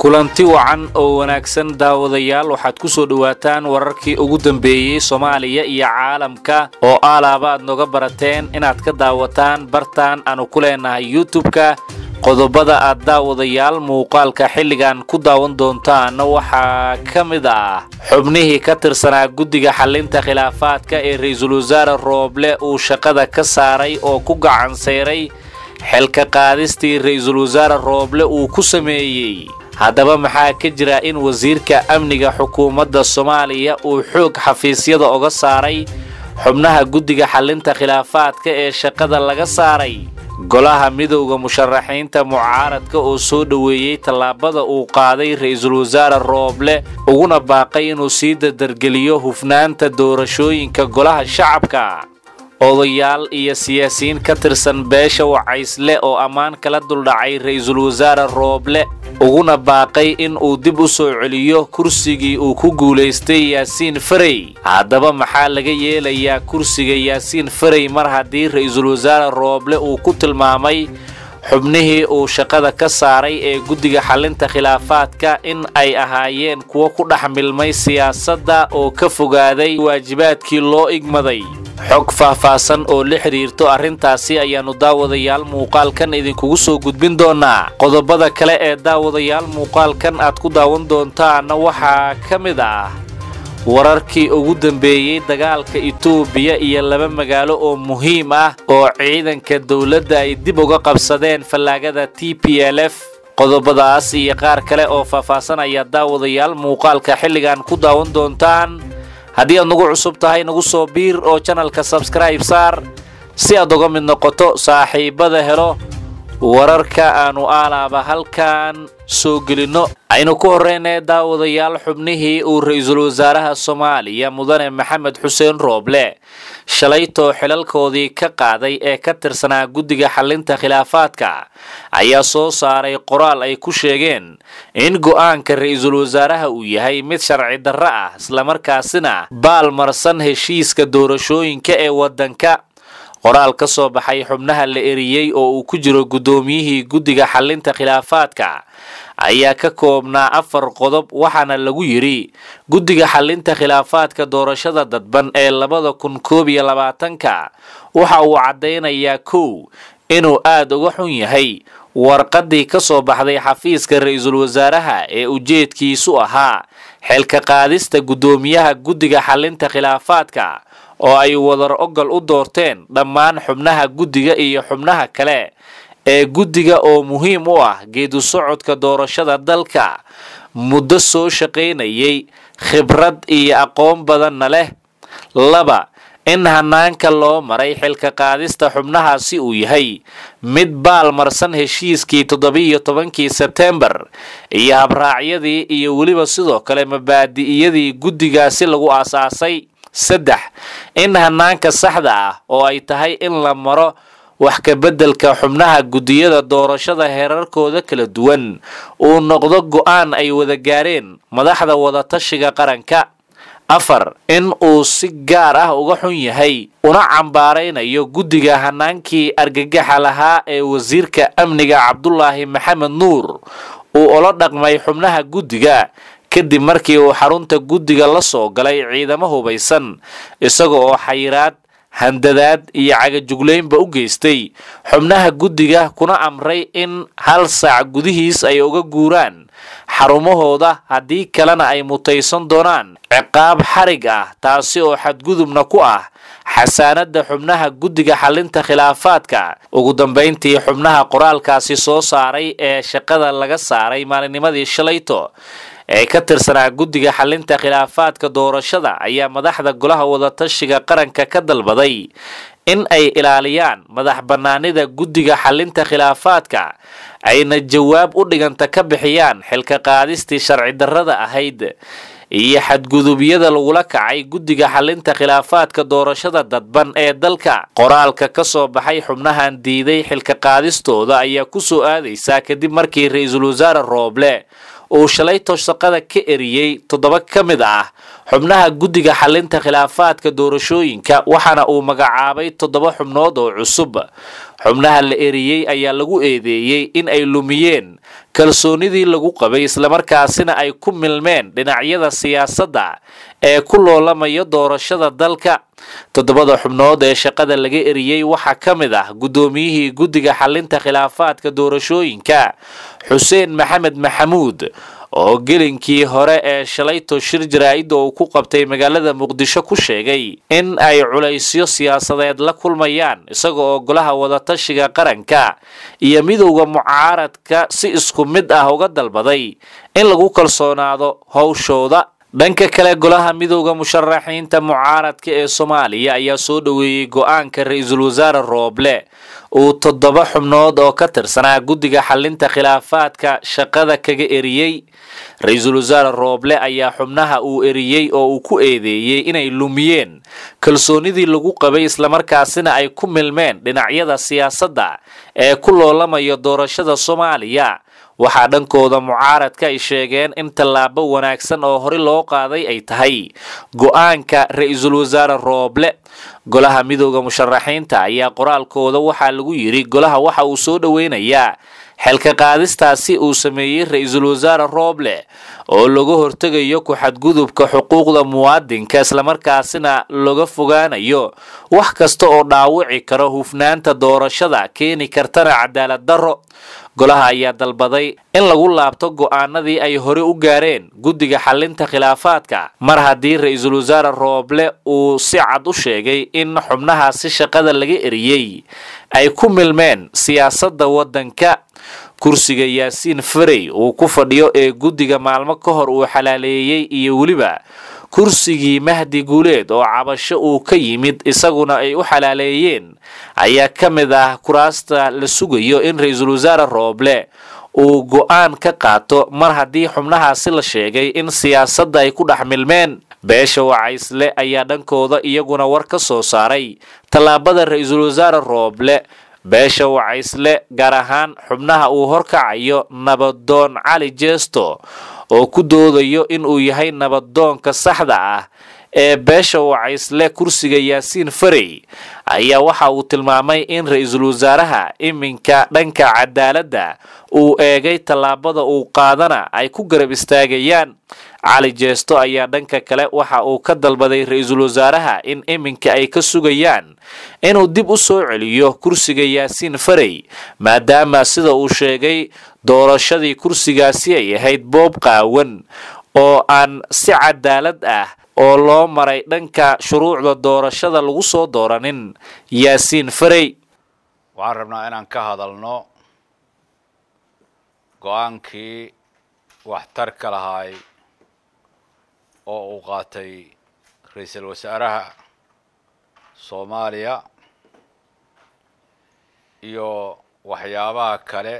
kulanti wacan oo wanaagsan daawadayaal waxaad ku soo dhowaataan wararkii ugu dambeeyey soomaaliya iyo caalamka oo aalaaba aad noga barateen inaad ka daawataan bartaan aanu ku leenahay youtub-ka qodobada aad daawadayaal muuqaalka xilligan ku daawan doontaan waxaa ka mid ah xubnihii ka tirsanaa guddiga xallinta khilaafaadka ee ra-iisul wasaare rooble uu shaqada ka saaray oo ku gacanseyray xilka qaadistii ra-iisul wasaare rooble uu ku sameeyey haddaba maxaa ka jira in wasiirka amniga xukuumadda soomaaliya uu xoog xafiisyada oga saaray xubnaha guddiga xallinta khilaafaadka ee shaqada laga saaray golaha midowda musharaxiinta mucaaradka oo soo dhoweeyey tallaabada uu qaaday ra-iisul wasaare rooble uguna baaqay inuu sii dardargeliyo hufnaanta doorashooyinka golaha shacabka odayaal iyo siyaasiyiin ka tirsan beesha wacaysle oo ammaan kala duldhacay ra-iisul wasaare rooble uguna baaqay in uu dib u soo celiyo kursigii uu ku guulaystay yaasiin farey haddaba maxaa laga yeelayaa kursiga yaasiin farey mar haddii ra-iisul wasaare rooble uu ku tilmaamay xubnihii uu shaqada ka saaray ee guddiga xallinta khilaafaadka in ay ahaayeen kuwo ku dhex milmay siyaasadda oo ka fogaaday waajibaadkii loo igmaday xog faahfaahsan oo la xidhiirto arrintaasi ayaannu daawadayaal muuqaalkan idinkugu soo gudbin doonaa qodobada kale ee daawadayaal muuqaalkan aad ku daawan doontaana waxaa ka mid ah wararkii ugu dambeeyey dagaalka itoobiya iyo laba magaalo oo muhiim ah oo ciidanka dowladda ay dib uga qabsadeen fallaagada t p l f qodobadaas iyo qaar kale oo faahfaahsan ayaa daawadayaal muuqaalka xilligan ku daawan doontaan haddii aad nagu cusub tahay nagu soo biir oo janalka sabskribe saar si aad uga mid noqoto saaxiibada helo wararka aanu aalaaba halkan soo gelinno aynu ku horreynay daawadayaal xubnihii uu ra-iisul wasaaraha soomaaliya mudane maxamed xuseen rooble shalaytoo xilalkoodii ka qaaday ee ka tirsanaa guddiga xallinta khilaafaadka ayaa soo saaray qoraal ay ku sheegeen in go'aanka ra-iisul wasaaraha uu yahay mid sharci darro ah islamarkaasina baalmarsan heshiiska doorashooyinka ee waddanka qoraal ka soo baxay xubnaha la eriyey oo uu ku jiro guddoomiyihii guddiga xallinta khilaafaadka ayaa ka koobnaa afar qodob waxaana lagu yidhi guddiga xallinta khilaafaadka doorashada dadban ee labada kun koob iyo labaatanka waxa uu caddaynayaa kow inuu aad uga xun yahay warqaddii ka soo baxday xafiiska ra-iisul wasaaraha ee ujeedkiisu ahaa xilka qaadista guddoomiyaha guddiga xallinta khilaafaadka oo ay wadar ogol u doorteen dhammaan xubnaha guddiga iyo xubnaha kale ee guddiga oo muhiim u ah geedu socodka doorashada dalka muddo soo shaqaynayay khibrad iyo aqoon badanna leh laba in hanaanka loo maray xilka qaadista xubnahaasi uu yahay mid baalmarsan heshiiskii toddobiiyo tobankii sebtembar iyo habraacyadii iyo weliba sidoo kale mabaadi'iyadii guddigaasi lagu aasaasay saddex in hanaanka saxda ah oo ay tahay in la maro wax ka beddelka xubnaha guddiyada doorashada heerarkooda kala duwan uu noqdo go'aan ay wada gaareen madaxda wadatashiga qaranka afar in uu si gaar ah uga xun yahay una cambaaraynayo guddiga hanaankii argagaxa lahaa ee wasiirka amniga cabdulaahi maxamed nuur uu ula dhaqmay xubnaha guddiga kadib markii uu xarunta guddiga la soo galay ciidamo hubaysan isaga oo xayiraad handadaad iyo cagajugleynba u geystay xubnaha guddiga kuna amray in hal saac gudihiis ay uga guuraan xarumahooda haddii kalena ay mutaysan doonaan ciqaab xarig ah taasi oo xadgudubna ku ah xasaanada xubnaha guddiga xallinta khilaafaadka ugu dambayntii xubnaha qoraalkaasi soo saaray ee shaqada laga saaray maalinimadii shalayto ee ka tirsanaa guddiga xallinta khilaafaadka doorashada ayaa madaxda golaha wadatashiga qaranka ka dalbaday in ay ilaaliyaan madax bannaanida guddiga xallinta khilaafaadka ayna jawaab u dhiganta ka bixiyaan xilka qaadistii sharci darrada ahayd iyo xadgudubyada lagula kacay guddiga xallinta khilaafaadka doorashada dadban ee dalka qoraalka ka soo baxay xubnahan diiday xilka qaadistooda ayaa ku soo aadaysaa kadib markii ra-iisul wasaare rooble uu shalayto shaqada ka eriyey toddoba ka mid ah xubnaha guddiga xalinta khilaafaadka doorashooyinka waxaana uu magacaabay toddoba xubnood oo cusub xubnaha la eriyey ayaa lagu eedeeyey in ay lumiyeen kalsoonidii lagu qabay islamarkaasina ay ku milmeen dhinacyada siyaasadda ee ku loolamaya doorashada dalka toddobada xubnood ee shaqada laga eriyey waxaa ka mid ah guddoomiyihii guddiga xalinta khilaafaadka doorashooyinka xuseen maxamed maxamuud oo gelinkii hore ee shalayto shir jaraa'idda uu ku qabtay magaalada muqdisho ku sheegay in ay culaysyo siyaasadeed la kulmayaan isaga oo golaha wadatashiga qaranka iyo midowda mucaaradka si isku mid ah uga dalbaday in lagu kalsoonaado howshooda dhanka kale golaha midowda musharaxiinta mucaaradka ee soomaaliya ayaa soo dhoweeyey go-aanka ra-iisul wasaare rooble uu toddoba xubnood oo ka tirsanaa guddiga xalinta khilaafaadka shaqada kaga eriyey ra-iisul wasaare rooble ayaa xubnaha uu eriyey oo uu ku eedeeyey inay lumiyeen kalsoonidii lagu qabay islamarkaasina ay ku milmeen dhinacyada siyaasadda ee ku loolamaya doorashada soomaaliya waxaa dhankooda mucaaradka ay sheegeen in tallaabo wanaagsan oo hore loo qaaday ay tahay go-aanka ra-iisul wasaare rooble golaha midowda musharaxiinta ayaa qoraalkooda waxaa lagu yidhi golaha waxa uu soo dhoweynayaa xilka qaadistaasi uu sameeyey ra-iisul wasaare rooble oo laga hortegayo ku-xadgudubka xuquuqda muwaadinka islamarkaasina laga fogaanayo wax kasta oo dhaawici karo hufnaanta doorashada keeni kartana cadaalad darro golaha ayaa dalbaday in lagu laabto go-aanadii ay hore u gaareen guddiga xalinta khilaafaadka mar haddii ra-iisul wasaare rooble uu si cad u sheegay in xubnahaasi shaqada laga eriyey ay ku milmeen siyaasadda waddanka kursiga yaasiin farey uu ku fadhiyo ee guddiga maalmo ka hor uu xalaaleeyey iyo weliba kursigii mahdi guuleed oo cabasho uu ka yimid isaguna ay u xalaaleeyeen ayaa ka mid ah kuraasta la sugayo in ra-iisul wasaare rooble uu go-aan ka qaato mar haddii xubnahaasi la sheegay in siyaasadda ay ku dhex milmeen beesha wacaysle ayaa dhankooda iyaguna war ka soo saaray tallaabada ra-iisul wasaare rooble beesha wacaysle gaar ahaan xubnaha uu horkacayo nabadoon cali jeesto oo ku doodayo inuu yahay nabadoonka saxda ah ee beesha wacaysle kursiga yaasiin farey ayaa waxa uu tilmaamay in ra-iisul wasaaraha iminka dhanka cadaaladda uu eegay tallaabada uu qaadana ay ku garab istaagayaan cali jeesto ayaa dhanka kale waxa uu ka dalbaday ra-iisul wasaaraha in iminka ay ka sugayaan inuu dib u soo celiyo kursiga yaasiin farey maadaama sida uu sheegay doorashadii kursigaasi ay ahayd boob qaawan oo aan si cadaalad ah oo loo maray dhanka shuruucda doorashada lagu soo dooranin yaasiin farey waxaan rabnaa inaan ka hadalno go-aankii waxtarka lahaay oo uu qaatay ra-iisul wasaaraha soomaaliya iyo waxyaabaha kale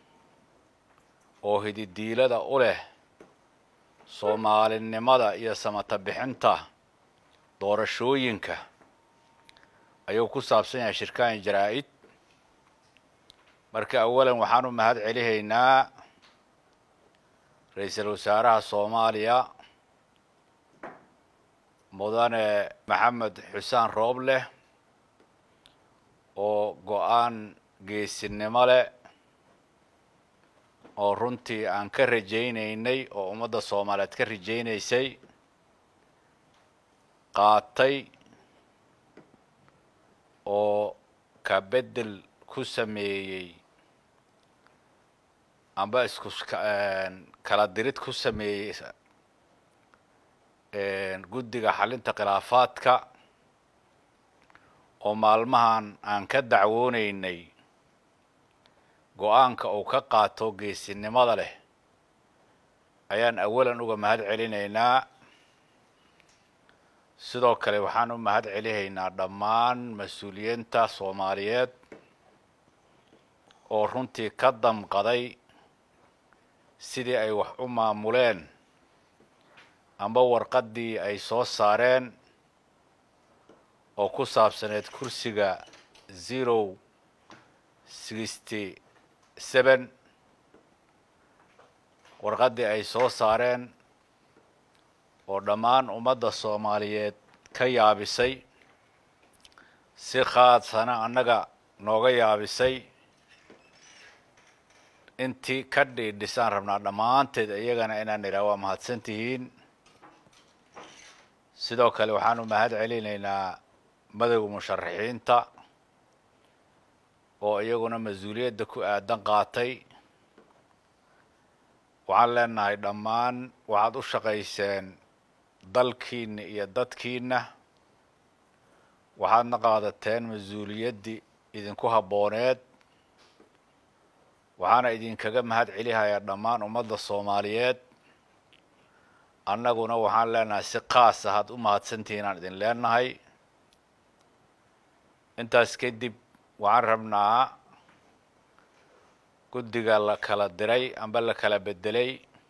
oo hididiilada u leh soomaalinimada iyo samata bixinta doorashooyinka ayuu ku saabsan yahay shirkaan jaraa-id marka awalan waxaan u mahad celihaynaa ra-iisul wasaaraha soomaaliya mudane maxamed xusaan roobleh oo go-aan geesinimo leh oo runtii aan ka rajaynaynay oo ummadda soomaaliyeed ka rajaynaysay qaatay oo ka beddel ku sameeyey amba isku kala dirid ku sameeyey guddiga xalinta khilaafaadka oo maalmahan aan ka dacwoonaynay go-aanka uu ka qaato geesinimada leh ayaan awalan uga mahad celinaynaa sidoo kale waxaan u mahad celihaynaa dhammaan mas-uuliyiinta soomaaliyeed oo runtii ka damqaday sidii ay wax u maamuleen amba warqaddii ay soo saareen oo ku saabsaneed kursiga zero sixty seven warqaddii ay soo saareen oo dhammaan ummadda soomaaliyeed ka yaabisay si khaadsana annaga nooga yaabisay intii ka dhiidhisaan rabnaa dhammaanteed iyagana inaan idhaha waa mahadsan tihiin sidoo kale waxaanu mahad celinaynaa madowga musharaxiinta oo iyaguna mas-uuliyadda ku aadan qaatay waxaan leenahay dhammaan waxaad u shaqayseen dalkiina iyo dadkiina waxaadna qaadateen mas-uuliyaddii idinku habbooneed waxaana idinkaga mahad celihayaa dhammaan ummadda soomaaliyeed annaguna waxaan leenahay si kaas ahaad u mahadsantihiin aan idin leenahay intaas kadib waxaan rabnaa guddiga la kala diray amba la kala bedelay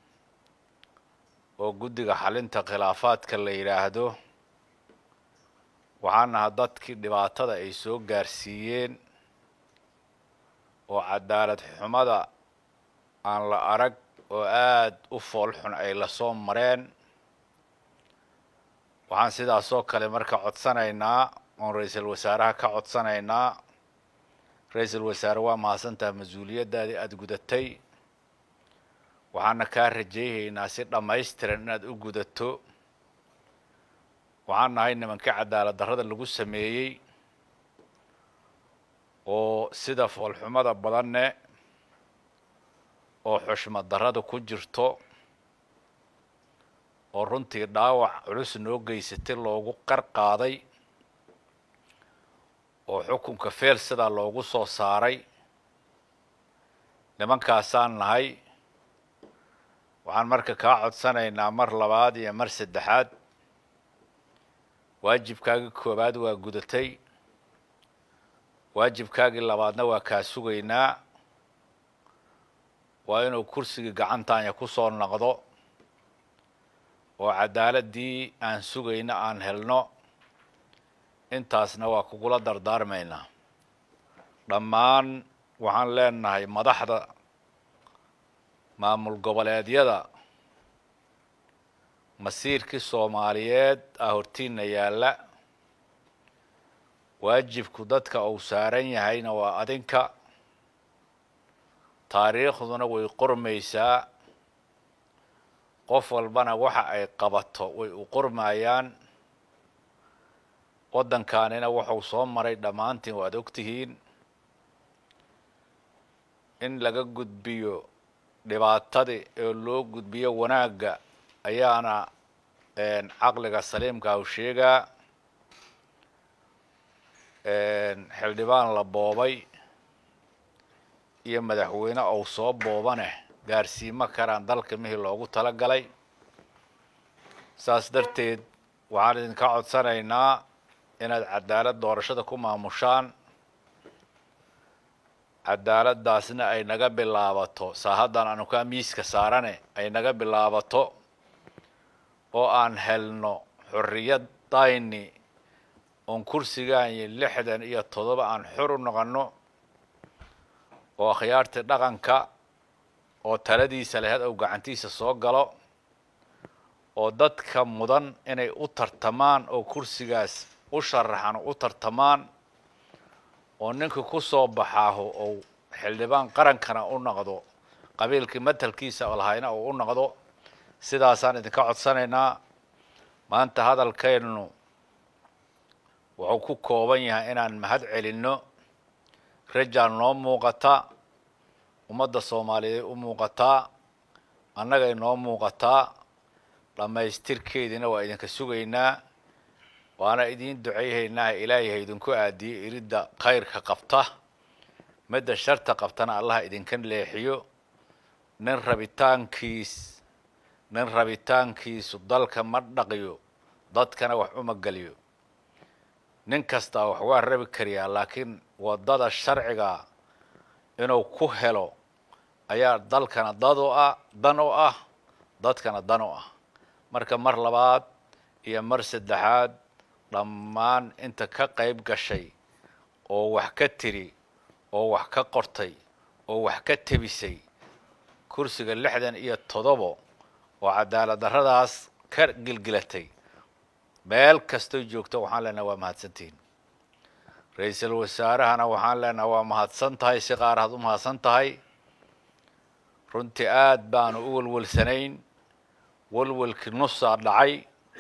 oo guddiga xalinta khilaafaadka la yidhaahdo waxaan naha dadkii dhibaatada ay soo gaarsiiyeen oo cadaalad xumada aan la arag oo aada u fool xun ay lasoo mareen waxaan sidaasoo kale marka codsanaynaa oon ra-iisul wasaaraha ka codsanaynaa ra-iisul wasaare waa mahadsantaha mas-uuliyaddaadii aada gudatay waxaana kaa rajayhaynaa si dhammaystiran inaad u gudato waxaan nahay nimankii cadaalad darrada lagu sameeyey oo sida foolxumada badanne oo xushmad darrada ku jirto oo runtii dhaawac culus noo geysatay loogu qar qaaday oo xukunka feel sidaa loogu soo saaray nimankaasaan nahay waxaan marka kaa codsanaynaa mar labaad iyo mar saddexaad waajibkaagii koowaad waa gudatay waajibkaagii labaadna waa kaa sugaynaa waa inuu kursigii gacantaanya ku soo noqdo oo cadaaladii aan sugayno aan helno intaasna waa kugula dardaarmaynaa dhammaan waxaan leenahay madaxda maamul goboleedyada masiirkii soomaaliyeed ah hortiina yaalla waajibku dadka uu saaran yahayna waa adinka taariikhduna way qormaysaa qof walbana waxa ay qabato way u qormayaan waddankaanina wuxuu soo maray dhammaantiin waad ogtihiin in laga gudbiyo dhibaatadii oo loo gudbiyo wanaagga ayaana caqliga saliimka u sheegaa xildhibaan la boobay iyo madaxweyne ou soo boobane gaarsiimo karaan dalka mihii loogu tala galay saas darteed waxaan idinka codsanaynaa inaad cadaalad doorashada ku maamushaan cadaaladdaasna ay naga bilaabato saa haddaan anu kaa miiska saarane ay naga bilaabato oo aan helno xorriyadayni oon kursigaan iyo lixdan iyo toddoba aan xor u noqonno oo akhyaartii dhaqanka oo taladiisa laheyd ou gacantiisa soo galo oo dadka mudan inay u tartamaan oo kursigaas u sharaxan u tartamaan oo ninka ku soo baxaaho ou xildhibaan qarankana u noqdo qabiilkii matalkiisa lahayna uu u noqdo sidaasaan idinka codsanaynaa maanta hadalkaynu wuxuu ku kooban yahay inaan mahad celinno rajaan noo muuqata ummadda soomaaliyeed u muuqataa annagay noo muuqataa dhammaystirkeediina waa idinka sugaynaa waana idiin ducayhaynaa ilaahay ha idinku aadiyo iridda khayrka qabta midda sharta qabtana allaha idinka leexiyo nin rabitaankiis nin rabitaankiisu dalka ma dhaqiyo dadkana wax uma geliyo nin kastaa wax waa rabi kariyaa laakiin waddada sharciga inuu ku helo ayaa dalkana dad u ah dan u ah dadkana dan u ah marka mar labaad iyo mar saddexaad dhammaan inta ka qayb gashay oo wax ka tiri oo wax ka qortay oo wax ka tebisay kursiga lixdan iyo toddobo oo cadaalad darradaas ka gilgilatay meel kastoy joogto waxaan leenahay waa mahadsantihiin ra-iisul wasaarahana waxaan leenahay waa mahadsan tahay si qaar had u mahadsan tahay runtii aad baanu u welwelsanayn welwelkii nusaa dhacay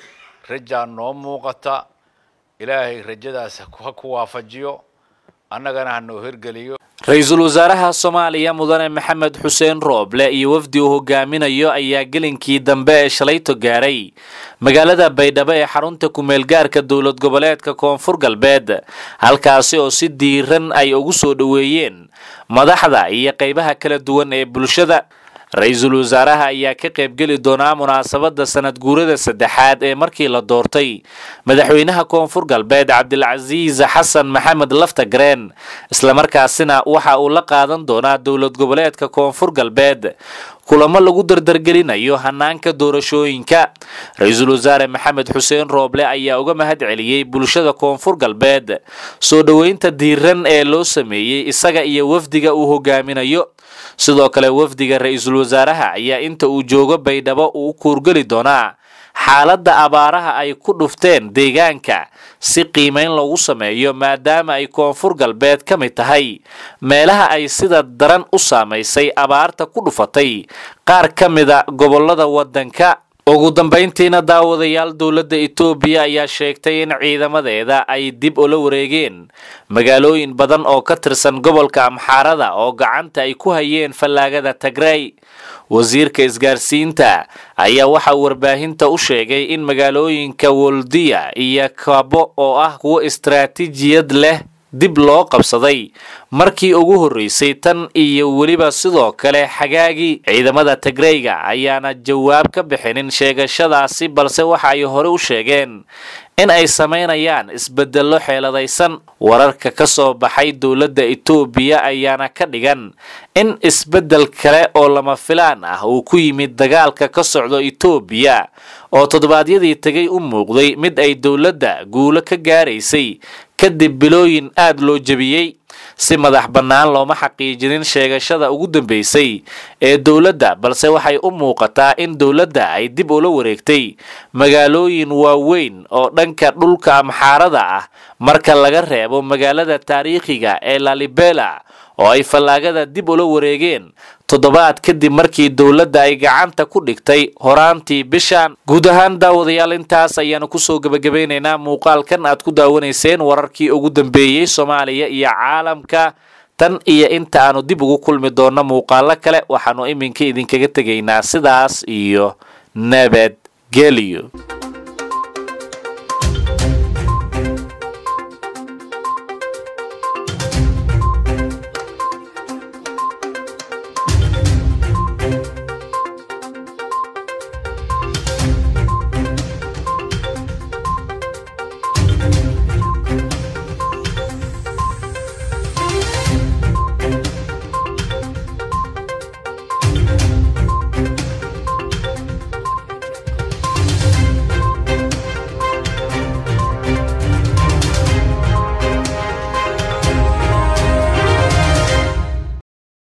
rajaa noo muuqata ilaahay rajadaas ha ku waafajiyo annagana ha noo hirgeliyo ra-iisul wasaaraha soomaaliya mudane maxamed xuseen rooble iyo wafdi uu hogaaminayo ayaa gelinkii dambe ee shalayto gaaray magaalada baydhabo ee xarunta ku-meelgaarka dowlad goboleedka koonfur galbeed halkaasi oo si diiran ay ugu soo dhoweeyeen madaxda iyo qaybaha kala duwan ee bulshada ra-iisul wasaaraha ayaa ka qaybgeli doonaa munaasabadda sanad guurada saddexaad ee markii la doortay madaxweynaha koonfur galbeed cabdilcasiis xasan maxamed laftagreen islamarkaasina waxa uu la qaadan doonaa dowlad goboleedka koonfur galbeed kulamo lagu dardargelinayo hanaanka doorashooyinka ra-iisul wasaare maxamed xuseen rooble ayaa uga mahad celiyey bulshada koonfur galbeed soo dhoweynta diiran ee loo sameeyey isaga iyo wafdiga uu hogaaminayo sidoo kale wafdiga ra-iisul wasaaraha ayaa inta uu joogo baydhabo uu u kuurgeli doonaa xaaladda abaaraha ay ku dhufteen deegaanka si qiimayn loogu sameeyo maadaama ay koonfur galbeed ka mid tahay meelaha ay sida daran u saamaysay abaarta ku dhufatay qaar ka mida gobollada waddanka ugu dambayntiina daawadayaal dowladda etoobiya ayaa sheegtay in ciidamadeeda ay dib ula wareegeen magaalooyin badan oo ka tirsan gobolka amxaarada oo gacanta ay ku hayeen fallaagada tagrey wasiirka isgaarsiinta ayaa waxaa warbaahinta u sheegay in magaalooyinka woldiya iyo kabo oo ah kuwo istaraatiijiyad leh dib loo qabsaday markii ugu horreysay tan iyo weliba sidoo kale xagaagii ciidamada tagreyga ayaana jawaab ka bixinin sheegashadaasi balse waxa ay hore u sheegeen in ay samaynayaan isbedello xeeladaysan wararka ka soo baxay dowladda etoobiya ayaana ka dhigan in isbeddel kale oo lama filaan ah uu ku yimid dagaalka ka socdo etoobiya oo toddobaadyadii tegay u muuqday mid ay dowladda guulo ka gaaraysay kadib bilooyin aad loo jebiyey si madax bannaan looma xaqiijinin sheegashada ugu dambeysay ee dowladda balse waxay u muuqataa in dowladda ay dib ula wareegtay magaalooyin waaweyn oo dhanka dhulka amxaarada ah marka laga reebo magaalada taariikhiga ee lalibela oo ay fallaagada dib ula wareegeen toddobaad kadib markii dowladda ay gacanta ku dhigtay horaantii bishan guud ahaan daawadayaal intaas ayaanu kusoo gebagabaynaynaa muuqaalkan aad ku daawanayseen wararkii ugu dambeeyey soomaaliya iyo caalamka tan iyo inta aanu dib ugu kulmi doonno muuqaalo kale waxaanu iminka idinkaga tegaynaa sidaas iyo nabadgelyo